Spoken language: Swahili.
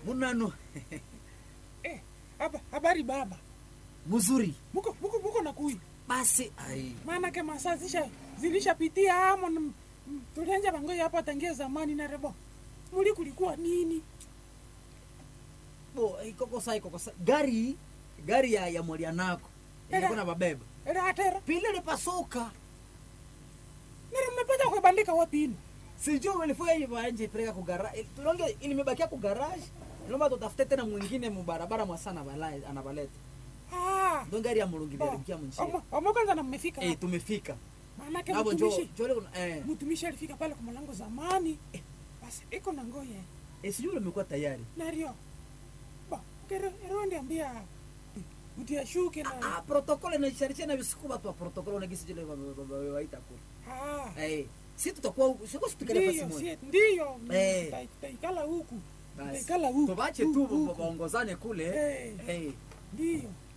munano Eh, haba habari baba. mzuri Muko muko muko na kui. basi ai Maana ke masaa zisha zilishapitia hamo n- m- tulianja bangoja hapa tangia zamani na rebo. Muli kulikuwa nini? bo ikokosa ikokosa gari gari ya, ya mwalianako ilikuwa na babeba Era atera. pili lipasuka Nere mmepata kuibandika wapi ino? sijui ilifika hivi anje peleka ku garage tulonge ilimebakia ku garage naomba tutafute tena mwingine mubarabara mwasana balai anabaleta Ah. ndo gari ya mulungi ilirukia mnjia Omo omo kwanza na mmefika. eh tumefika Maana ke nabo njo mtumishi. njo leo eh Mtumishi alifika pale kwa mlango zamani. Basi iko na ngoye. eh sijui limekuwa tayari Nario. Ba, kero ero ndiambia. Utia shuke na. ah protokole na sharisha na visiku watu wa protokole na gisi jile waita kule Ah. eh si tutakuwa huku siko situkale fasi Ndiyo, moja sie- ndiyo. Eh. Tuta- Tutaikala huku. basi Tutaikala huku. tubache tu Huku, huku. waongozane kule Eh. eh Ndiyo.